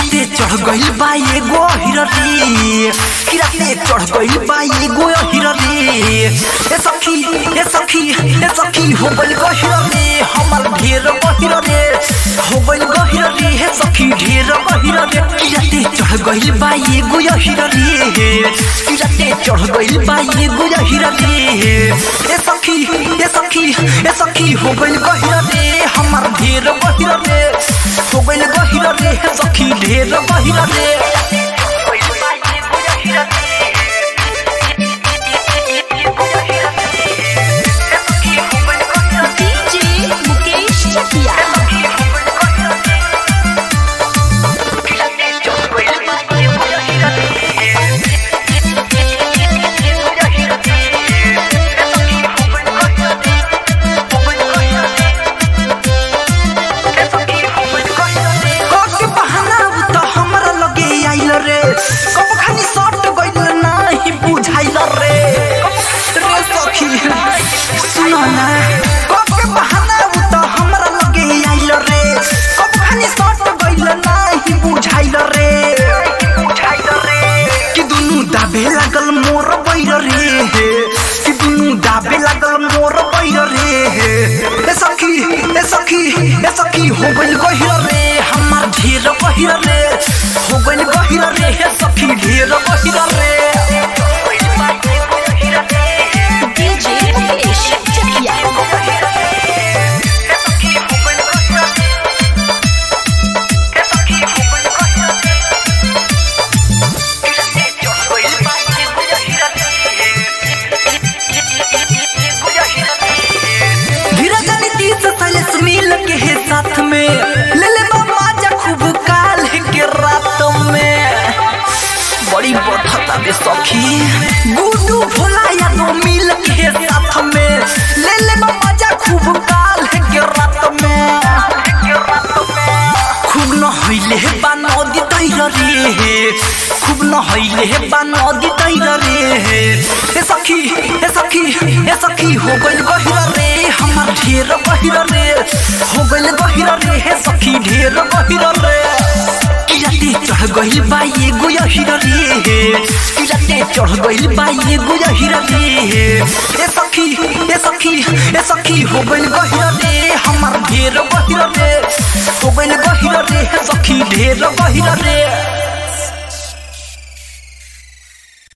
किराते चढ़ गइल बा एगो हिररी किराते चढ़ गइल बा एगो हिररी ए सखी ए सखी ए सखी हो गइल गहिररी हमर ढेर गहिररी हो गइल गहिररी हे सखी ढेर गहिररी किराते चढ़ गइल बा एगो हिररी किराते चढ़ गइल बा एगो हिररी ए सखी ए सखी ए सखी हो गइल गहिररी हमर ढेर गहिररी हो गइल गहिररी हे सखी ढेर गहिररी DJ Mukesh Chakia. कके बहाना उ त हमरा लगे आइल रे कब खानी सट गइल नाही बुझाइल रे रे सखी सुन ना कके बहाना उ त हमरा लगे आइल रे कब खानी सट गइल नाही बुझाइल रे बुझाइल रे कि दुनु दाबे लागल मोर बैर रे कि दुनु दाबे लागल मोर बैर रे ए सखी ए सखी ए सखी हो गइल गहिर रे हमार ढेर गहिर रे हो गइल गहिर रे हे सखी ढेर गहिर रे DJ Mukesh Chakia. धीरज नीतीश सैलेश मिल के है साथ में ले ले बाबा जा खूब काल के रात में बड़ी बठता बे सखी गुडू भोला या तो मिल के है साथ में ले ले बाबा जा खूब काल के रात में खूब न हइले बा नदी तैर रे खूब न हइले बा नदी तैर रे हे सखी हे सखी हे सखी हो गइल गहिर रे हमर ढेर गहिर रे हो गइल गहिर रे हे सखी ढेर गहिर रे किराते चढ़ गइल बा एगो हिर रे किराते चढ़ गइल बा एगो हिर रे ए सखी ए सखी ए सखी हो गइल गहिर रे हमर ढेर गहिर रे हो गइल गहिर रे हे सखी ढेर गहिर रे